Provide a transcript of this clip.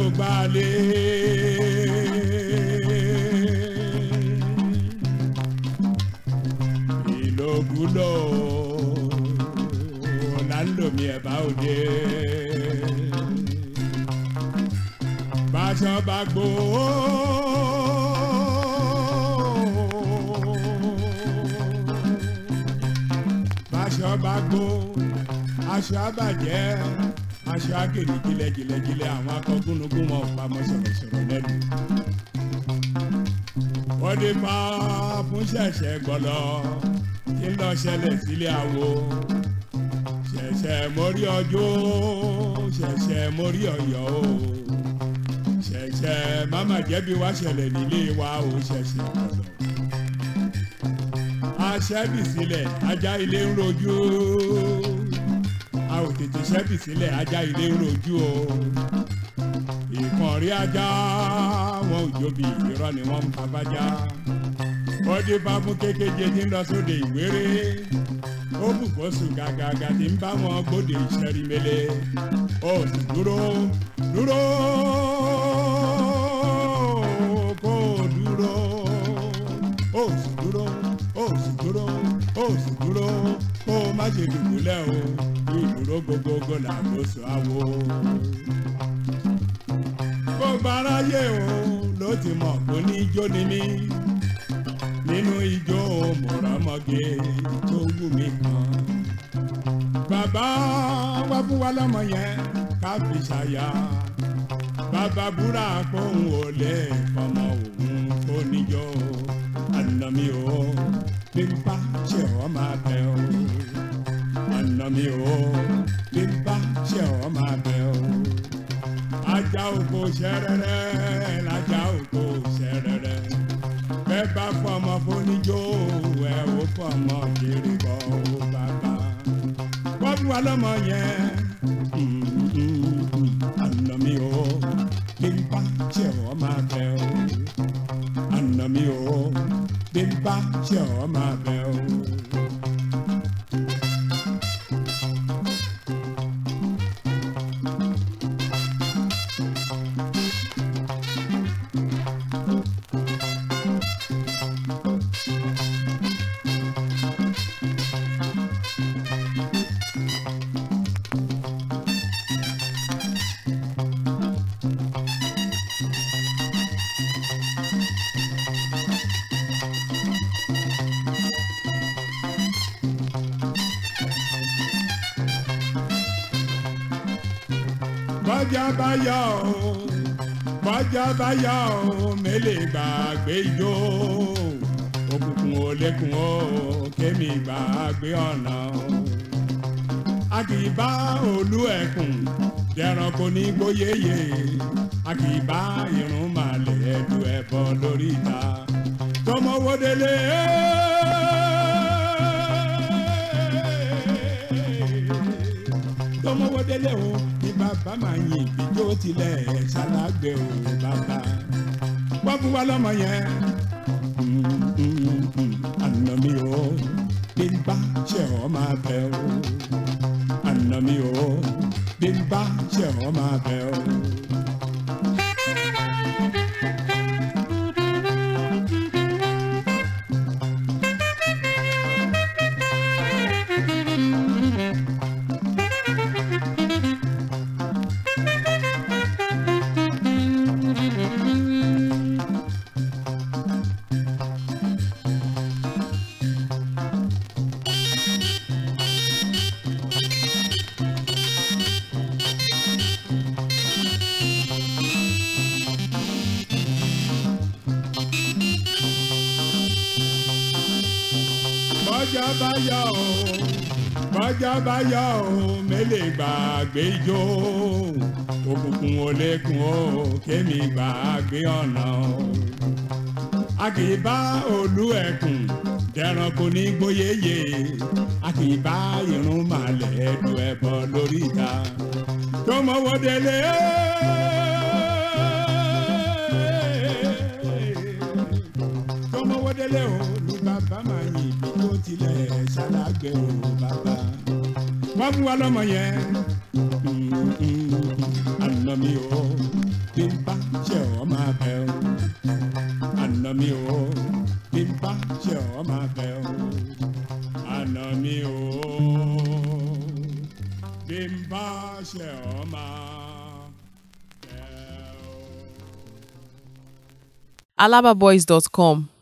gbalẹ̀. ìlòkulò lálòmí ẹ̀bá òde. báṣọ bá gbó. báṣọ bá gbó aṣọ àbàjẹ́ aṣọ àgèrè jìlẹ̀jìlẹ̀jìlẹ̀ àwọn akọgúnnugún wọn ò pamọ́ sọ̀rọ̀sọ̀rọ̀ lẹ́nu. wọ́n dé pa fún ṣẹ̀ṣẹ̀ gbọ́lọ́ kí n lọ ṣẹlẹ̀ sílé àwo. ṣẹ̀ṣẹ̀ mórí ọjọ́ ṣẹ̀ṣẹ̀ mórí ọ̀yọ́ o. ṣẹ̀ṣẹ̀ máma jẹ́bi wá ṣẹlẹ̀ nílé wa o ṣẹ̀ṣẹ̀ gbọ́lọ́. aṣẹ́bì sílẹ̀ ajá ilé ń rojú a ò tètè ṣẹ́bì sílẹ̀ ajá ilé ń rojú o ìkànnì ajá wọn ò jóbi irọ́ ni wọ́n ń pa bájá ó dé bá fún kékeje tí ń lọ sóde ìwéré ó bù kó sùn gàgàgà tí ń bá wọn gbóde ìṣẹ́rí mele ó sì dúró dúró kó dúró ó sì dúró ó sì dúró ó sì dúró kó má ṣe dùbúlẹ̀ o ìdúró gbogbogbò làkóso àwo. gbogbo aráyé o ló ti mọ̀ kó ní ijó ni mí nínú ijó mọ̀rọ́mọ́gé tó wù mí kan. bàbá wá fún wa lọ́mọ yẹn ká fi ṣàyà bàbá búra kóhun ò lè fọmọ òun kó níjó àná mi ò bí n bá ṣe ọ́ máa bẹ̀ ọ́ àná mi ò bí n bá ṣe ọ́ máa bẹ̀ ọ́ ajá oko ṣẹrẹrẹ lajá oko ṣẹrẹrẹ bẹ́ẹ̀ bá fọmọ fóníjó ẹ ò fọmọ kiri bọ́ ó bàbá wọ́n fún wa lọ́mọ yẹn àná mi ò bí n bá ṣe ọ́ máa bẹ̀ ọ́ àná mi ò bí n bá ṣe ọ́ máa bẹ̀ ọ́. bọ́jà bá yọ o bọ́jà bá yọ o mélèé gbàgbé ijó òkùnkùn ò lékun o kémi gbàgbé ọ̀nà o. a kì í bá olú ẹkùn dẹranko ní gbóyèyè a kì í bá irun màlẹ̀ ẹ̀dùn ẹ̀bọ lórí ìta tọmọwó délé. tọmọwó délé o ní bàbá máa yin ìbíjó tilẹ̀ ṣalágbé o bàbá wọ́n fún wa lọ́mọ yẹn àná mi ò bí n bá ṣe ọ́ máa bẹ̀ o àná mi ò bí n bá ṣe ọ́ máa bẹ̀ o. bọ́jà bá yọ o bọ́jà bá yọ o mélèé gbàgbé ijó òkùnkùn ò lékun o kémi gbàgbé ọ̀nà o. a kì í bá olú ẹkùn dẹranko ní gbóyèyè a kì í bá irun màlẹ̀ ẹ̀dùn ẹ̀bọ lórí ìta tó mọ́wọ́ délé. tó mọ́wọ́ délé o ní bàbá máa yin ìbí tó tilẹ̀ ṣalágbé o bàbá wọ́n fún wa lọ́mọ yẹn àná mi ò bí n bá ṣe ọ́ máa bẹ̀ ọ́ àná mi o bí n bá ṣe ọ́ máa bẹ̀ ọ́ àná mi o bí n bá ṣe ọ́ máa bẹ̀ ọ́. alababoys.com